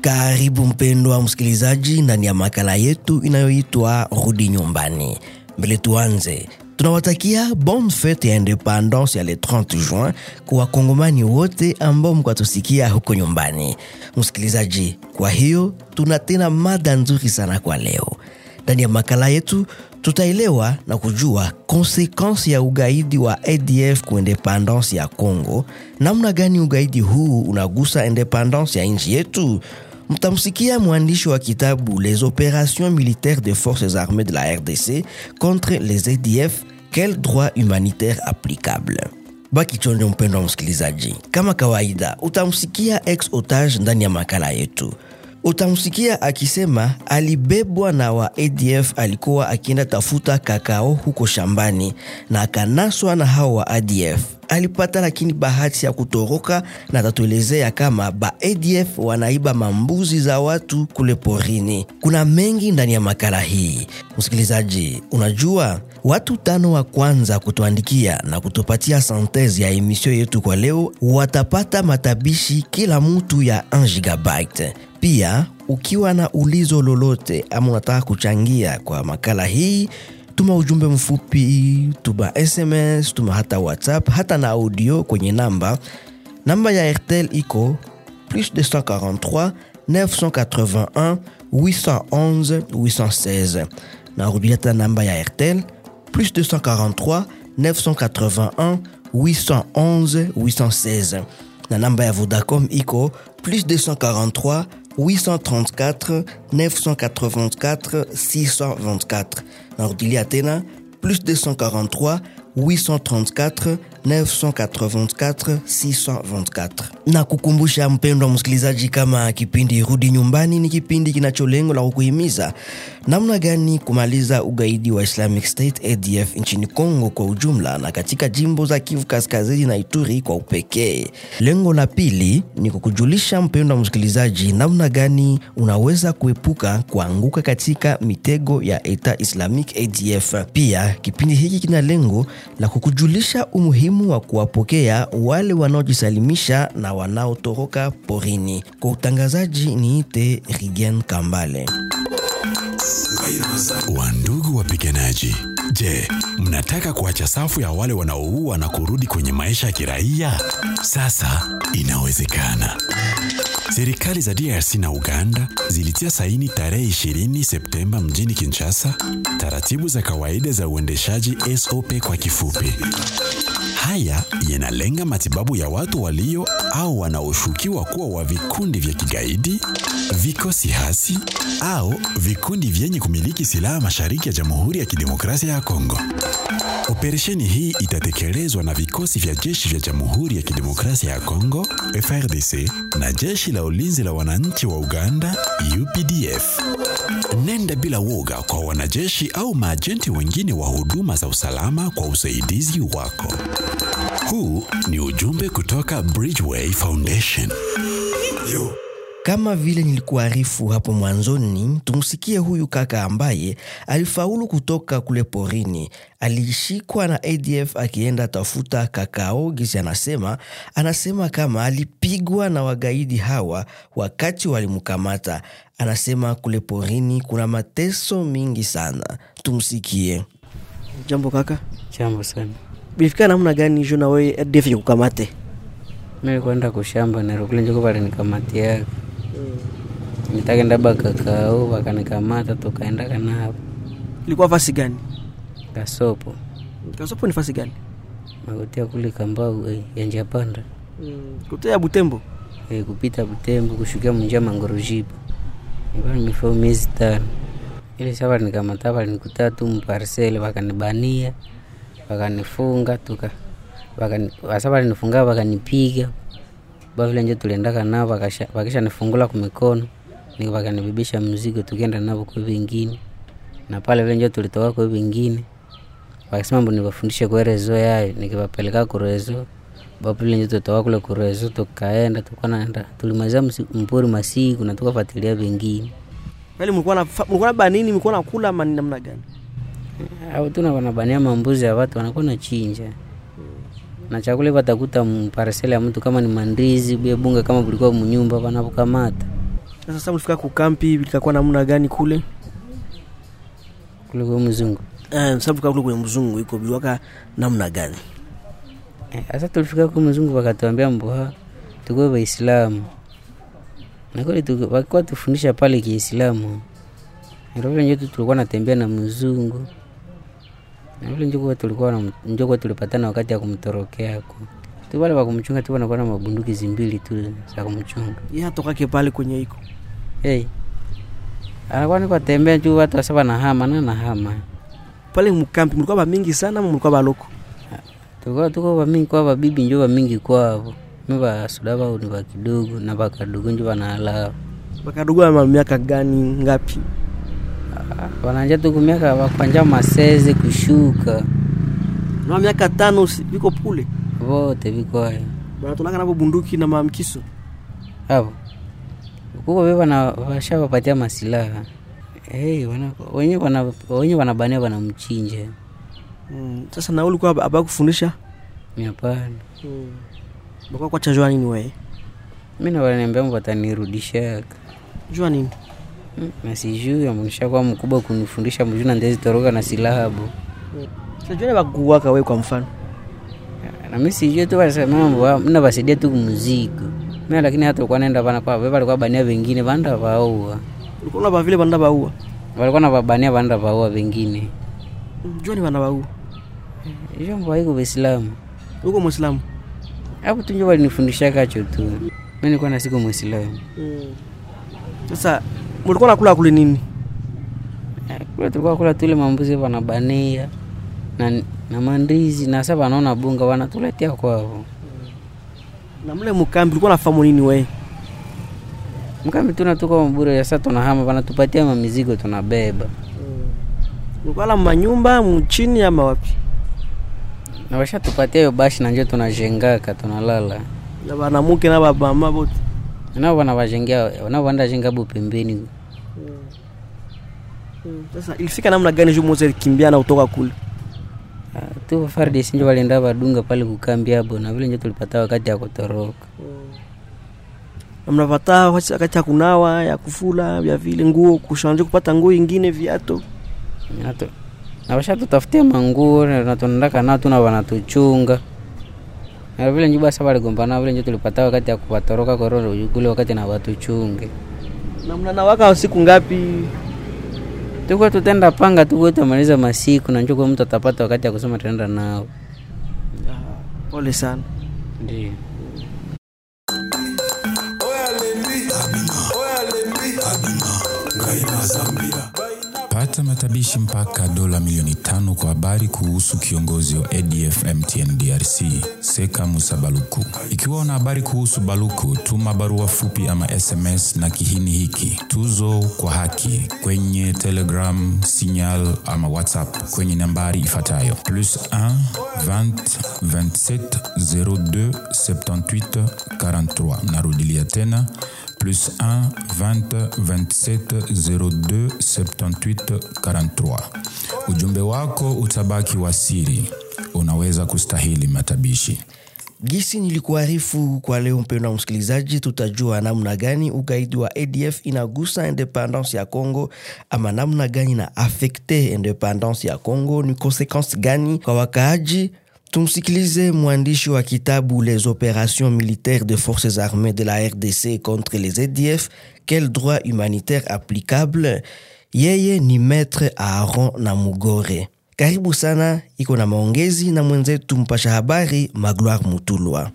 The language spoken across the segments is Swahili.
Karibu mpendwa msikilizaji ndani ya makala yetu inayoitwa Rudi Nyumbani. Mbele tuanze, tunawatakia bonne fete ya independance ya le 30 juin kwa wakongomani wote ambao mkwatusikia huko nyumbani. Msikilizaji, kwa hiyo tuna tena mada nzuri sana kwa leo. Ndani ya makala yetu tutaelewa na kujua konsekansi ya ugaidi wa ADF kwa independance ya Congo, namna gani ugaidi huu unagusa independance ya nchi yetu. Mtamsikia mwandishi wa kitabu Les opérations militaires des forces armées de la RDC contre les ADF, quel droit humanitaire applicable? Baki chonjo, mpendo wa msikilizaji. Kama kawaida, utamsikia ex otage ndani ya makala yetu utamsikia akisema alibebwa na wa ADF, alikuwa akienda tafuta kakao huko shambani na akanaswa na hao wa ADF. Alipata lakini bahati ya kutoroka, na atatuelezea kama ba ADF wanaiba mambuzi za watu kule porini. Kuna mengi ndani ya makala hii, msikilizaji. Unajua, watu tano wa kwanza kutuandikia na kutupatia santezi ya emisio yetu kwa leo watapata matabishi kila mtu ya 1 gigabyte. Pia ukiwa na ulizo lolote ama unataka kuchangia kwa makala hii, tuma ujumbe mfupi, tuma SMS, tuma hata WhatsApp, hata na audio kwenye namba namba ya Airtel iko plus 243 981 811 816. Narudia tena namba ya Airtel plus 243 981 811 816 na namba ya Vodacom iko plus 243 834 984 624. Narudilia tena plus 243 834 984 624. Na kukumbusha mpendwa msikilizaji, kama kipindi Rudi Nyumbani ni kipindi kinacho lengo la kukuhimiza namna gani kumaliza ugaidi wa Islamic State ADF nchini Kongo kwa ujumla na katika jimbo za Kivu Kaskazini na Ituri kwa upekee. Lengo la pili ni kukujulisha mpendwa msikilizaji namna gani unaweza kuepuka kuanguka katika mitego ya Eta Islamic ADF. Pia kipindi hiki kina lengo la kukujulisha umuhimu wa kuwapokea wale wanaojisalimisha na wanaotoroka porini. Kwa utangazaji niite Rigen Kambale. Wandugu wapiganaji, je, mnataka kuacha safu ya wale wanaoua na kurudi kwenye maisha ya kiraia? Sasa inawezekana. Serikali za DRC na Uganda zilitia saini tarehe 20 Septemba mjini Kinshasa taratibu za kawaida za uendeshaji SOP kwa kifupi. Haya yanalenga matibabu ya watu walio au wanaoshukiwa kuwa wa vikundi vya kigaidi, vikosi hasi au vikundi vyenye kumiliki silaha mashariki ya Jamhuri ya Kidemokrasia ya Kongo. Operesheni hii itatekelezwa na vikosi vya jeshi vya Jamhuri ya Kidemokrasia ya Kongo FRDC na jeshi la ulinzi la wananchi wa Uganda UPDF. Nenda bila woga kwa wanajeshi au maajenti wengine wa huduma za usalama kwa usaidizi wako. Huu ni ujumbe kutoka Bridgeway Foundation. Kama vile nilikuarifu hapo mwanzoni, tumsikie huyu kaka ambaye alifaulu kutoka kule porini. Alishikwa na ADF akienda tafuta kakao, gisi anasema. Anasema kama alipigwa na wagaidi hawa wakati walimkamata. Anasema kule porini kuna mateso mingi sana. Tumsikie. Jambo kaka, Jambo sana. bilifika namna gani jo na wewe ADF kukamate? Mimi kwenda kushamba narukule njoko pale nikamatiaka. Nitakenda bakakao wakanikamata tukaenda kana hapo. Ilikuwa fasi gani? Kasopo. Kasopo ni fasi gani? Magotia kule kambau eh, ya njia panda. Kutoya Butembo. Eh, kupita Butembo kushukia munjia Mangorojiba. Nilikuwa nimefaa miezi tano. Ile sasa nikamata pale nikuta tu mparcel wakanibania. Wakanifunga tuka wakani sasa walinifunga wakanipiga. Ba vile nje tuliendaka nao wakasha wakisha nifungula kwa mikono. Ni wakanibebesha mzigo tukienda nao kwa vingine. Na pale vile nje tulitoka kwa vingine. Wakasema mbo niwafundishe kwa rezo yayo nikiwapeleka kwa rezo. Babu vile nje tutoka kule kwa rezo tukaenda tukawa naenda tulimaliza msi- mpori masiku na tukafuatilia vingine. Wale mlikuwa na mlikuwa na banini, mlikuwa na kula ama ni namna gani? au tuna wanabania mambuzi ya watu wanakuwa na chinja na chakula watakuta mparsele ya mtu kama ni mandizi bia bunga kama bulikuwa munyumba wanapokamata Sasa sasa mlifika kukampi likakuwa namna gani kule? kuliko mzungu Eh, sasa mlifika kule kwenye mzungu iko biliwaka namna gani? Eh, sasa tulifika ku mzungu wakatuambia mboha tukuwe waislamu na kweli tuku- walikuwa tufundisha pale kiislamu ndio vile njo tu tulikuwa natembea na mzungu na vile njo tulikuwa na njo kwa tulipatana wakati ya kumtorokea ko tu wale wa kumchunga tu wanakuwa na mabunduki zimbili tu za kumchunga Yeye atokake pale kwenye iko. hey. anakuwa niko tembea juu watu wasa wanahama na nahama Pale mkampi mlikuwa ba mingi sana ama mlikuwa ba loko? tuko tuko bamingi kwa babibi njo bamingi kwavo mi basuda bao ni bakidogo na bakadogo njo banalao Bakadogo ama miaka gani ngapi? wananja tuku miaka bakwanja maseze kushuka Na miaka tano si- biko kule. vote vikwayo Banatolaka nabo bunduki na maamkiso. avo kuko ve bana washawapatia masilaha hey, wana, wenye wana, wenye wanabania wanamchinja Mm. Sasa na ulikuwa aba kufundisha? miapana Mm. Bakwa kwa chajua nini wewe? mi nawanambia watanirudishaka Jua nini? Mm, na sijui amshakuwa mkubwa kunifundisha mjuu na ndezi toroka na silaha bo Sasa jua bakuwaka wewe kwa mfano. na mi sijui tu wasema mambo mna basaidia tu kumzigo mi lakini hata ulikuwa naenda bana kwa beba alikuwa bania wengine banda vaua Ulikuwa ba vile banda baua. walikuwa na babania banda vaua wengine Jua ni banda baua. hiyo mbo haiko Waislamu Uko Muislamu. hapo tu njo walinifundisha kacho tu mi nilikuwa na siku Muislamu Mm. Sasa mlikuwa nakula kule nini? Eh, kule tulikuwa kula tule mambuzi wanabania na, na mandizi na sasa wanaona bunga wanatuletea kwavo Na mle mkambi ulikuwa nafahamu nini wewe? mkambi tuna tuko mabure sasa tunahama wanatupatia mamizigo tunabeba Ulikuwa la manyumba mchini ama wapi? na washatupatia hiyo bashi na njo tunajengaka tunalala Na banamuke na baba mama bote. nao wanawajengea nao wanda jenga hapo pembeni Sasa ilifika namna gani juu Mose alikimbia na kutoka kule? Ah, tu FARDC njo walienda badunga pale kukambi hapo na vile njo tulipata wakati ya kutoroka Na mnapata wakati ya kunawa, ya kufula, vya vile nguo, kushanje kupata nguo ingine, viatu. Na tu- na washatutafutia manguo na na tunaendaka nao tuna wanatuchunga na vile njo basa waligombana vile njo tulipata wakati ya kuwatoroka kororo kule wakati na watuchunge Na mnanawaka siku ngapi? tukuwa tutenda panga tukuwa tutamaliza masiku na njo kwa mtu atapata wakati ya kusema tunaenda nao Pole sana. ndio Pata matabishi mpaka dola milioni tano kwa habari kuhusu kiongozi wa ADF MTN DRC Seka Musa Baluku. Ikiwa una habari kuhusu Baluku, tuma barua fupi ama SMS na kihini hiki tuzo kwa haki kwenye Telegram, Signal ama WhatsApp kwenye nambari ifuatayo plus 1 20 27 02 78 43. Narudilia tena plus 1 20 27 02 78 43. Ujumbe wako utabaki wa siri, unaweza kustahili matabishi. Gisi nilikuarifu kwa leo, mpendwa msikilizaji, tutajua namna gani ugaidi wa ADF inagusa independance ya Congo ama namna gani na afekte independance ya Congo, ni konsequence gani kwa wakaaji. Tumsikilize mwandishi wa kitabu Les opérations militaires des forces armées de la RDC contre les ADF, quel droit humanitaire applicable. Yeye ni Maître Aaron Namugore. Karibu sana, iko na maongezi na mwenzetu mpasha habari Magloire Mutulwa.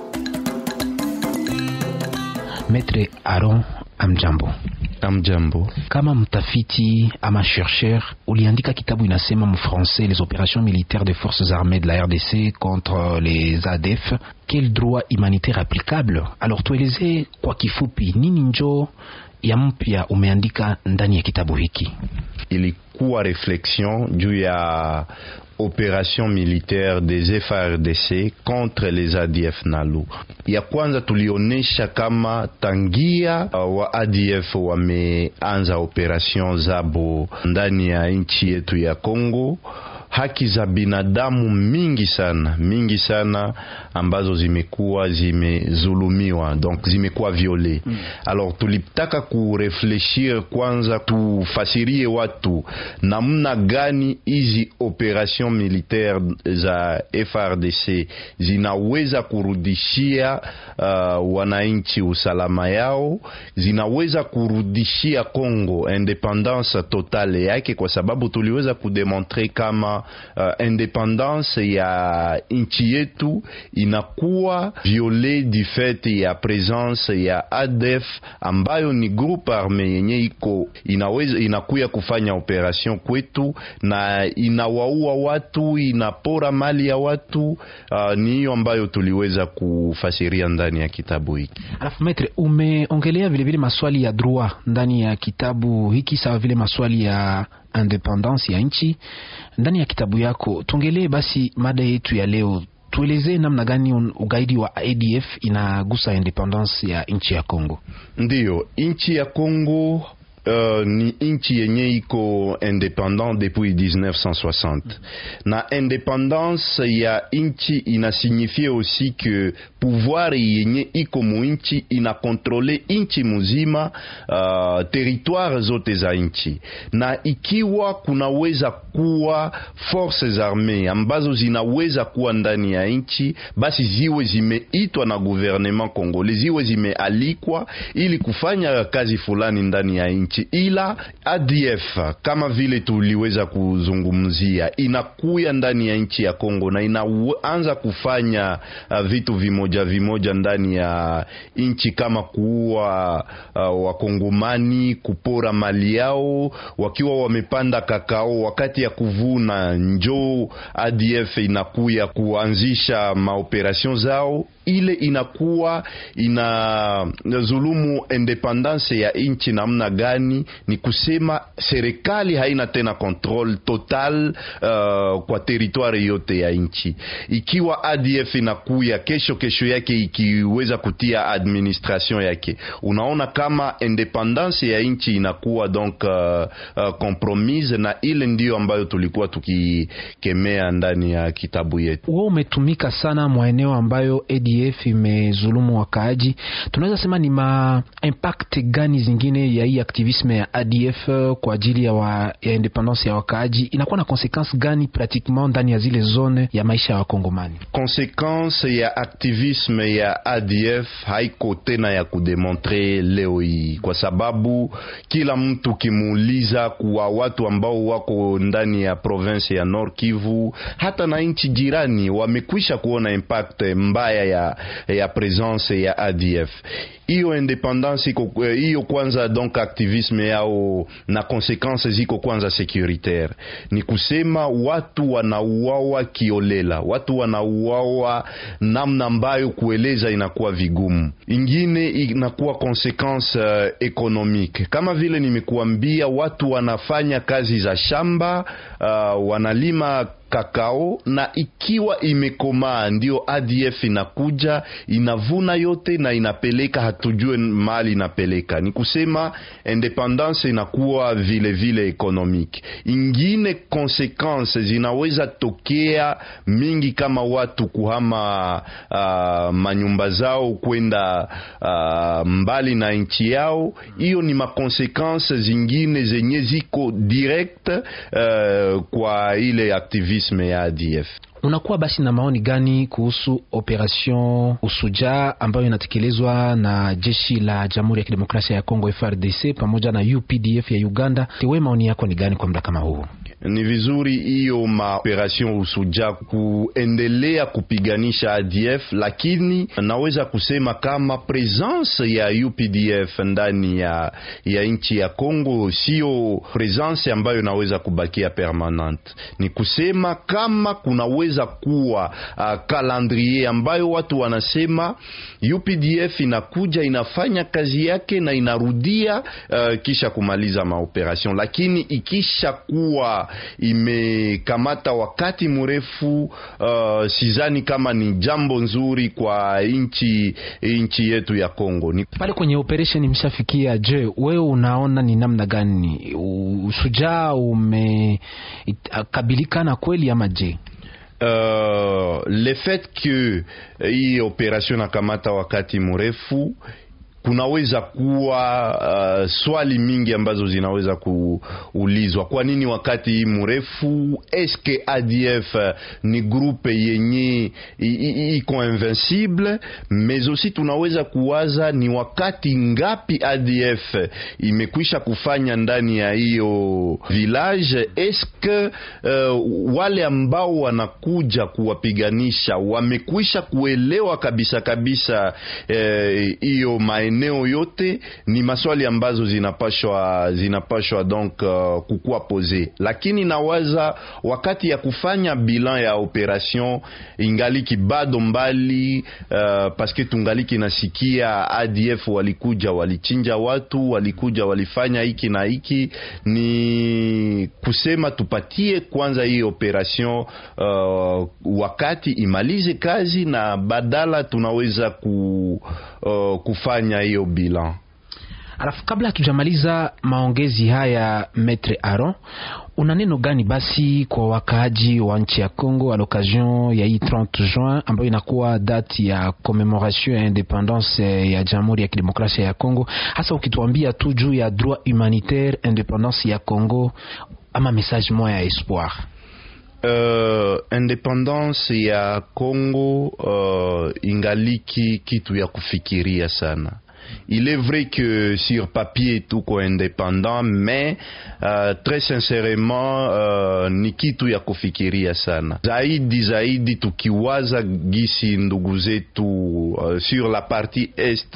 Maître Aaron Amjambo, Amjambo. kama mtafiti ama chercheur, uliandika kitabu inasema mfrancais les opérations militaires des forces armées de la RDC contre les ADF, quel droit humanitaire applicable? Alors tueleze kwa kifupi nini njo ya mpya umeandika ndani ya kitabu hiki? Ilikuwa reflexion juu ya operation militaire des FARDC contre les ADF Nalu. Ya kwanza tulionyesha kama tangia uh, wa ADF wameanza operation zabo ndani ya nchi yetu ya Congo haki za binadamu mingi sana mingi sana ambazo zimekuwa zimezulumiwa donc zimekuwa viole mm. alors tulitaka kurefleshir kwanza tufasirie watu namna gani hizi operation militaire za FRDC zinaweza kurudishia uh, wananchi usalama yao zinaweza kurudishia Congo independance totale yake kwa sababu tuliweza kudemontre kama uh, independance ya nchi yetu inakuwa viole du fait ya presence ya ADF ambayo ni groupe arme yenye iko inaweza inakuya kufanya operation kwetu na inawaua watu, inapora mali ya watu. Uh, ni hiyo ambayo tuliweza kufasiria ndani ya kitabu hiki. Alafu metre, umeongelea vilevile maswali ya droit ndani ya kitabu hiki sawa vile maswali ya independance ya nchi ndani ya kitabu yako. Tuongelee basi mada yetu ya leo, tuelezee namna gani ugaidi wa ADF inagusa independence ya nchi ya Kongo. Ndiyo, nchi ya Kongo Uh, ni nchi yenye iko independant depuis 1960 na independance ya nchi inasignifie aussi que pouvoir yenye iko mu nchi inakontrole nchi muzima, uh, territoire zote za nchi, na ikiwa kunaweza kuwa forces armées ambazo zinaweza kuwa ndani ya nchi, basi ziwe zimeitwa na gouvernement congolais, ziwe zimealikwa ili kufanya kazi fulani ndani ya nchi ila ADF kama vile tuliweza kuzungumzia inakuya ndani ya nchi ya Kongo na inaanza kufanya uh, vitu vimoja vimoja ndani ya nchi kama kuua uh, wakongomani, kupora mali yao, wakiwa wamepanda kakao, wakati ya kuvuna njoo ADF inakuya kuanzisha maoperation zao ile inakuwa ina zulumu independance ya nchi namna gani? Ni kusema serikali haina tena control total uh, kwa territoire yote ya nchi. Ikiwa ADF inakuya kesho kesho yake ikiweza kutia administration yake, unaona kama independance ya nchi inakuwa donc uh, uh, compromise, na ile ndiyo ambayo tulikuwa tukikemea ndani ya kitabu yetu. Wewe umetumika sana maeneo ambayo ADF imezulumu wakaaji, tunaweza sema ni ma impact gani zingine ya hii aktivisme ya ADF kwa ajili ya, wa, ya independance ya wakaaji inakuwa na consequence gani pratiquement ndani ya zile zone ya maisha ya Wakongomani? Consequence ya aktivisme ya ADF haiko tena ya kudemontre leo hii, kwa sababu kila mtu kimuuliza kuwa watu ambao wako ndani ya province ya Nord Kivu hata na nchi jirani wamekwisha kuona impact mbaya ya, ya presence ya ADF hiyo independance iko hiyo kwanza, donc activisme yao na consequences ziko kwanza securitaire, ni kusema watu wanauawa kiolela, watu wanauawa namna ambayo kueleza inakuwa vigumu. Ingine inakuwa consequence uh, economique, kama vile nimekuambia, watu wanafanya kazi za shamba uh, wanalima kakao na ikiwa imekomaa ndio ADF inakuja inavuna yote na inapeleka, hatujue mali inapeleka. Ni kusema independance inakuwa vile vile economique. Ingine consequence zinaweza tokea mingi, kama watu kuhama uh, manyumba zao kwenda uh, mbali na nchi yao. Hiyo ni makonsequence zingine zenye ziko direct uh, kwa ile activisme ya ADF. Unakuwa basi na maoni gani kuhusu operation Usuja ambayo inatekelezwa na jeshi la Jamhuri ya Kidemokrasia ya Kongo FRDC pamoja na UPDF ya Uganda? Wewe maoni yako ni gani kwa muda kama huu? Ni vizuri hiyo maoperation Usuja kuendelea kupiganisha ADF, lakini naweza kusema kama presence ya UPDF ndani ya, ya nchi ya Kongo sio presence ambayo inaweza kubakia permanente. Ni kusema kama kunaweza kuwa uh, calendrier ambayo watu wanasema UPDF inakuja inafanya kazi yake na inarudia uh, kisha kumaliza maoperation, lakini ikisha kuwa imekamata wakati mrefu, uh, sizani kama ni jambo nzuri kwa nchi nchi yetu ya Kongo. Ni pale kwenye operation mshafikia. Je, wewe unaona ni namna gani ushujaa umekabilikana kweli ama je? Uh, le fait que hii operation nakamata wakati mrefu kunaweza kuwa uh, swali mingi ambazo zinaweza kuulizwa. Kwa nini wakati hii mrefu? Eske ADF ni grupe yenye iko invincible? Mais aussi tunaweza kuwaza ni wakati ngapi ADF imekwisha kufanya ndani ya hiyo village. Eske uh, wale ambao wanakuja kuwapiganisha wamekwisha kuelewa kabisa kabisa hiyo uh, eneo yote ni maswali ambazo zinapashwa zinapashwa donc uh, kukua pose, lakini nawaza wakati ya kufanya bilan ya operation ingaliki bado mbali uh, paske tungaliki nasikia ADF walikuja walichinja watu, walikuja walifanya hiki na hiki. Ni kusema tupatie kwanza hii operation uh, wakati imalize kazi, na badala tunaweza ku, uh, kufanya hiyo bilan. Alafu kabla hatujamaliza maongezi haya, Maitre Aron, una neno gani basi kwa wakaaji wa nchi ya Congo a l'occasion ya hii 30 juin ambayo inakuwa date ya commemoration ya independance ya Jamhuri ya Kidemokrasia ya Congo, hasa ukituambia tu juu ya droit humanitaire independance ya Congo, ama message moya ya espoir? Uh, independance ya Congo uh, ingaliki kitu ya kufikiria sana. Il est vrai que sur papier tuko indépendant mais uh, très sincèrement uh, ni kitu ya kufikiria sana zaidi zaidi, tukiwaza gisi ndugu zetu uh, sur la partie est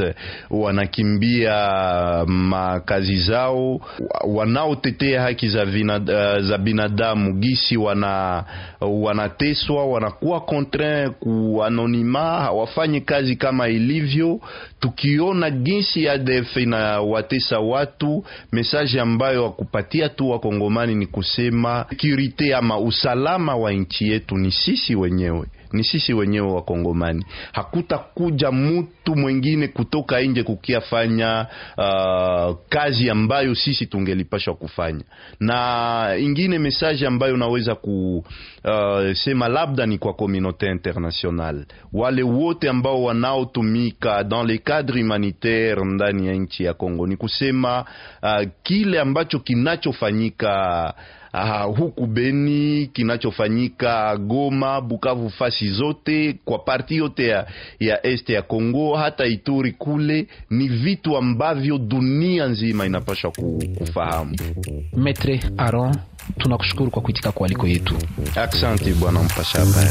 wanakimbia makazi zao, wanaotetea haki za, vina, uh, za binadamu gisi wana wanateswa, wanakuwa contraint ku anonyma, hawafanyi kazi kama ilivyo, tukiona jinsi ADF inawatesa watu, message ambayo wakupatia tu wakongomani ni kusema security ama usalama wa nchi yetu ni sisi wenyewe ni sisi wenyewe Wakongomani. Hakutakuja mtu mwingine kutoka nje kukiafanya uh, kazi ambayo sisi tungelipashwa kufanya. Na ingine message ambayo naweza kusema uh, labda ni kwa communauté internationale, wale wote ambao wanaotumika dans le cadre humanitaire ndani ya nchi ya Kongo, ni kusema uh, kile ambacho kinachofanyika Uh, huku Beni kinachofanyika Goma, Bukavu, fasi zote kwa parti yote ya, ya este ya Kongo hata Ituri kule ni vitu ambavyo dunia nzima inapaswa kufahamu. Maitre Aron, tunakushukuru kwa kuitika kwa aliko yetu. Asante bwana mpasha habari.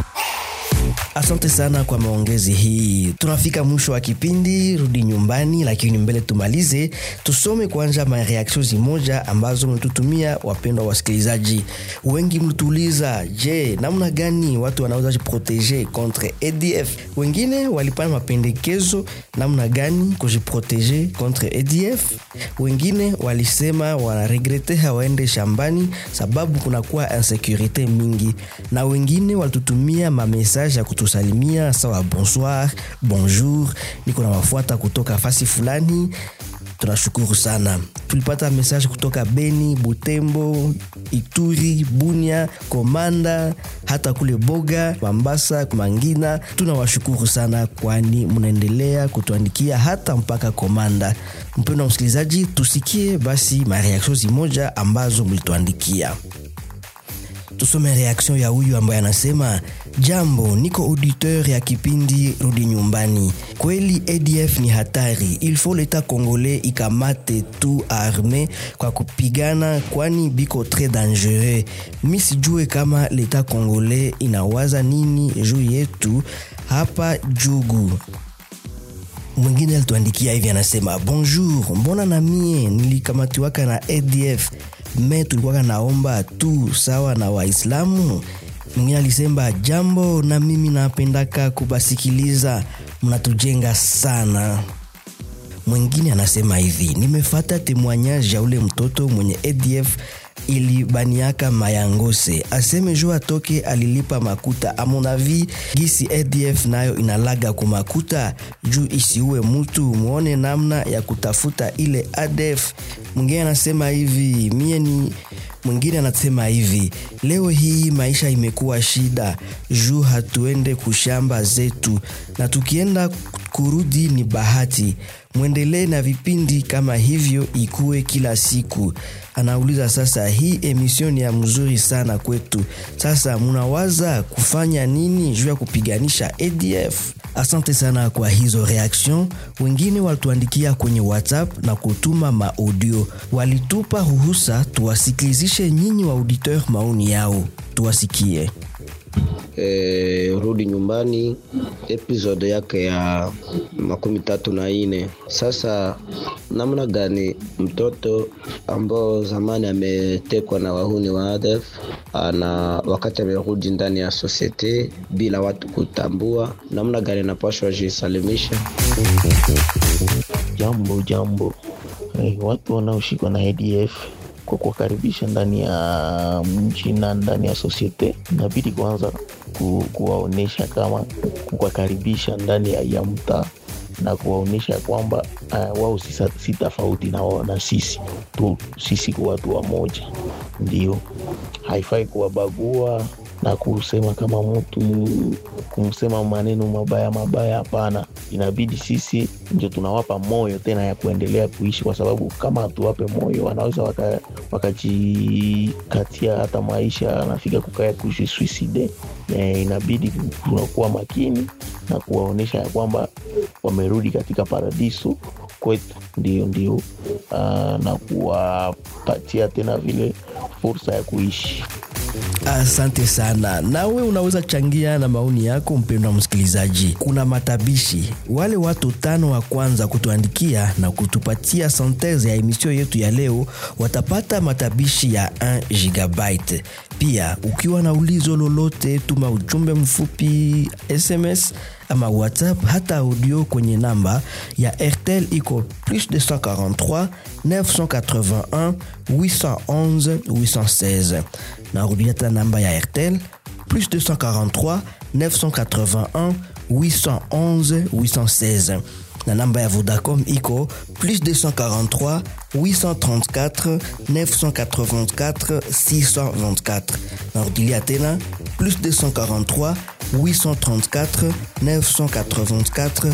Asante sana kwa maongezi hii. Tunafika mwisho wa kipindi Rudi Nyumbani, lakini mbele tumalize, tusome kwanza mareaksio zimoja ambazo mlitutumia wapendwa wasikilizaji. Wengi mlituuliza, je, namna gani watu wanaweza jiproteje contre ADF? Wengine walipana mapendekezo namna gani kujiproteje contre ADF. Wengine walisema wanaregrete hawaende shambani sababu kunakuwa insekurite mingi, na wengine walitutumia mamesaje ya kutusalimia sawa bonsoir, bonjour, niko na wafuata kutoka fasi fulani. Tunashukuru sana. Tulipata message kutoka Beni, Butembo, Ituri, Bunia, Komanda, hata kule Boga, Mambasa, Mangina. Tunawashukuru sana, kwani mnaendelea kutuandikia hata mpaka Komanda. Mpendo wa msikilizaji, tusikie basi mareaksio zimoja ambazo mlituandikia. Tusome reaction ya huyu ambaye anasema jambo, niko auditeur ya kipindi Rudi Nyumbani. Kweli ADF ni hatari, il faut leta congolais ikamate tu arme kwa kupigana, kwani biko tres dangereux. Mi sijue kama leta congolais inawaza nini juu yetu hapa Jugu. Mwingine alituandikia hivi, anasema bonjour, mbona na mie nilikamatiwaka na ADF me tulikuwaka naomba tu sawa na Waislamu. Mwingine alisema jambo, na mimi napendaka kubasikiliza, mnatujenga sana. Mwingine anasema hivi, nimefata temwanyage ya ule mtoto mwenye ADF ilibaniaka mayangose aseme jo atoke alilipa makuta amonavi gisi adf nayo inalaga kumakuta juu isiue mutu muone namna ya kutafuta ile adf mwingine anasema hivi mie ni mwingine anasema hivi leo hii maisha imekuwa shida juu hatuende kushamba zetu na tukienda kurudi ni bahati mwendelee na vipindi kama hivyo ikuwe kila siku anauliza sasa hii emission ni ya mzuri sana kwetu sasa munawaza kufanya nini juu ya kupiganisha adf asante sana kwa hizo reaction wengine walituandikia kwenye whatsapp na kutuma maaudio walitupa ruhusa tuwasikilizishe nyinyi wa auditeur maoni yao tuwasikie e, rudi nyumbani episode yake ya makumi tatu na ine sasa namna gani mtoto ambao zamani ametekwa na wahuni wa ADF ana wakati amerudi ndani ya sosiete bila watu kutambua namna gani anapashwa jisalimisha Jambo jambo, eh, watu wanaoshikwa na ADF kwa kuwakaribisha ndani ya mji na ndani ya sosiete, inabidi kwanza ku, kuwaonyesha kama kuwakaribisha ndani ya, ya mtaa na kuwaonyesha kwamba uh, wao si, sa- si tofauti na, wao na sisi tu, sisi kwa watu wamoja, ndio haifai kuwabagua na kusema kama mtu kumsema maneno mabaya mabaya, hapana. Inabidi sisi ndio tunawapa moyo tena ya kuendelea kuishi, kwa sababu kama hatuwape moyo wanaweza waka- wakajikatia hata maisha, anafika kukaya kuishi suicide. Eh, inabidi tunakuwa makini na kuwaonyesha ya kwamba wamerudi katika paradiso kwetu, ndio ndio, uh, na kuwapatia tena vile fursa ya kuishi. Asante sana. Nawe unaweza changia na maoni yako, mpendwa msikilizaji. Kuna matabishi, wale watu tano wa kwanza kutuandikia na kutupatia senteze ya emisio yetu ya leo watapata matabishi ya 1 gigabyte. Pia ukiwa na ulizo lolote, tuma ujumbe mfupi SMS ama WhatsApp hata audio kwenye namba ya RTL iko plus 243 981 811 816. Narudia tena namba ya RTL plus 243 981 811 816 na namba ya Vodacom iko plus 243 834 984 624 narudilia tena plus 243 834 984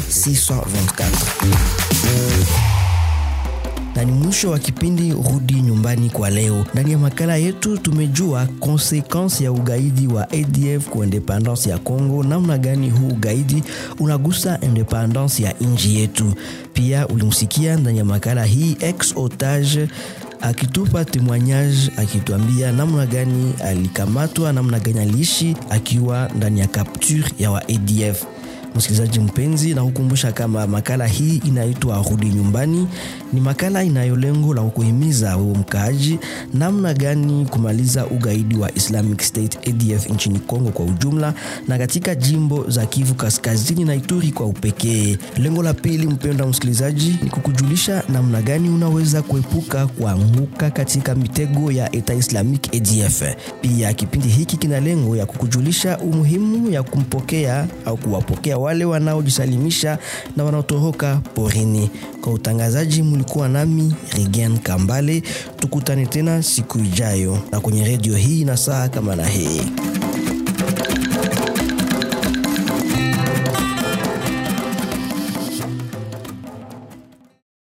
624 na ni mwisho wa kipindi Rudi Nyumbani kwa leo. Ndani ya makala yetu tumejua konsekansi ya ugaidi wa ADF kwa independence ya Congo, namna gani huu ugaidi unagusa independence ya nchi yetu. Pia ulimsikia ndani ya makala hii ex otage akitupa témoignage akituambia namna gani alikamatwa, namna gani aliishi akiwa ndani ya capture ya wa ADF. Msikilizaji mpenzi, na kukumbusha kama makala hii inaitwa Rudi Nyumbani. Ni makala inayo lengo la kukuhimiza wewe mkaaji namna gani kumaliza ugaidi wa Islamic State ADF nchini Kongo kwa ujumla na katika jimbo za Kivu Kaskazini na Ituri kwa upekee. Lengo la pili, mpendwa msikilizaji, ni kukujulisha namna gani unaweza kuepuka kuanguka katika mitego ya Eta Islamic ADF. Pia kipindi hiki kina lengo ya kukujulisha umuhimu ya kumpokea au kuwapokea wale wanaojisalimisha na wanaotoroka porini. Kwa utangazaji mlikuwa nami Regen Kambale. Tukutane tena siku ijayo na kwenye redio hii na saa kama na hii.